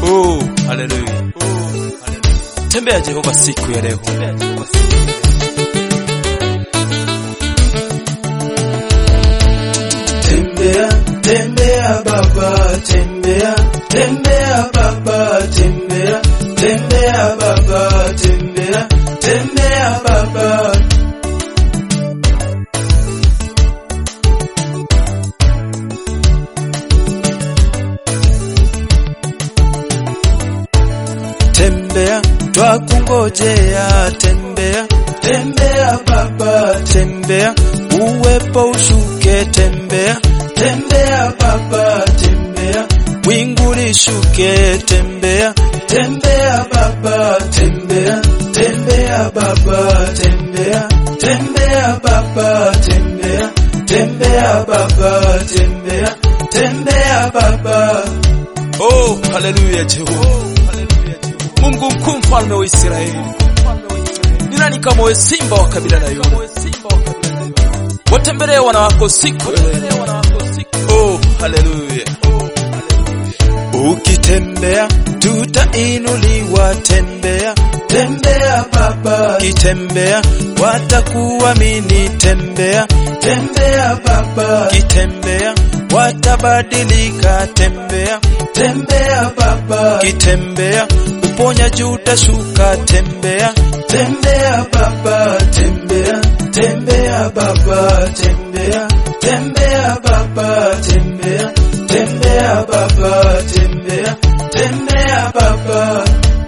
Oh, haleluya. Tembea Jehova siku ya leo. Tembea, tembea baba, tembea, tembea baba, tembea, tembea baba, tembea, tembea baba. Tembea, twakungojea, tembea, Tembea baba, tembea, uwepo ushuke, tembea, tembea baba, tembea, wingu lishuke, tembea, tembea baba, tembea, tembea baba, tembea, tembea baba, tembea, tembea baba, tembea, tembea baba. Oh, haleluya Jehova. Mungu mkuu, mfalme wa Israeli. Ni nani kama wewe, simba wa kabila la Yuda? Watembelee wana wako siku ya leo. Oh, haleluya. Ukitembea tutainuliwa, tembea. Tembea baba, Ukitembea watakuamini, tembea. tembea baba, Ukitembea watabadilika, tembea. tembea baba, Ukitembea uponyaji utashuka, tembea. tembea baba, tembea, tembea baba, tembea, tembea baba, tembea, tembea baba, tembea, tembea baba.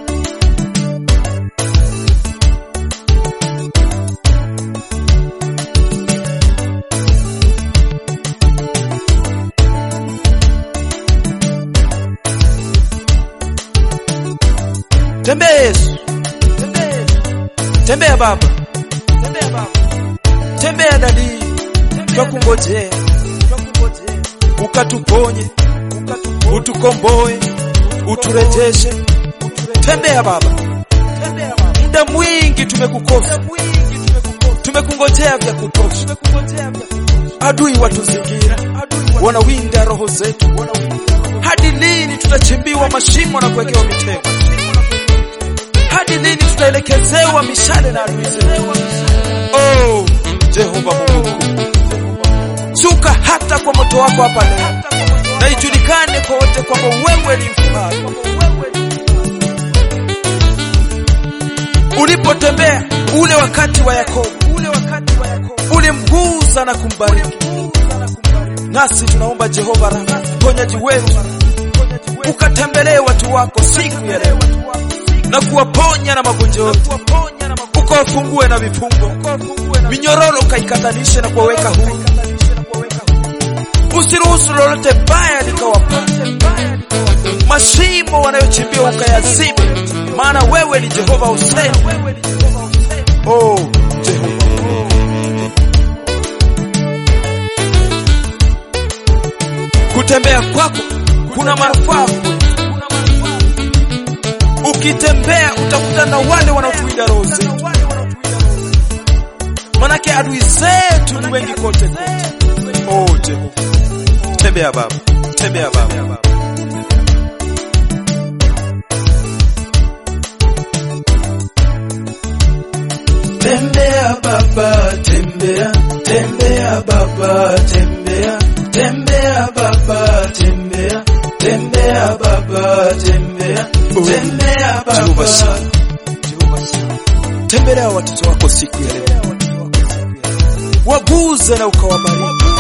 Tembea Yesu, tembea Baba, tembea dadi, twakungojea ukatuponye, utukomboe, uturejeshe. Tembea Baba, muda mwingi tumekukosa, tumekungojea vya kutosha. Adui watuzingira, wanawinda roho zetu. Hadi lini tutachimbiwa mashimo na kuwekewa mitego? Hadi lini tutaelekezewa mishale na adui zetu? Oh, Jehova Mungu mkuu, shuka hata kwa moto wako hapa leo, na ijulikane kwa wote kwamba wewe ni mfalme. Ulipotembea ule wakati wa Yakobo, ulimguza na kumbariki. Nasi tunaomba Jehova Rafa, mponyaji wetu, ukatembelee watu wako siku ya leo na kuwaponya na magonjwa yote, ukawafungue na vifungo, minyororo ukaikatanishe na kuwaweka huru. Usiruhusu lolote baya likawapata, mashimo wanayochimbia ukayazibe, maana wewe ni Jehova Hussein. Oh, Jehova kutembea kwako kuna manufaa ukitembea utakutana na wale wanaotuinda roho zetu, manake adui zetu ni wengi kote kote. Oh, Jehova, tembea Baba, tembea Baba. Tembea baba, tembea, tembea baba, tembea, tembea baba, tembea, tembea baba, tembea, tembea Jehova baba. sana, Jehova sana, tembelea watoto wako siku ya leo, waguze na ukawabariki.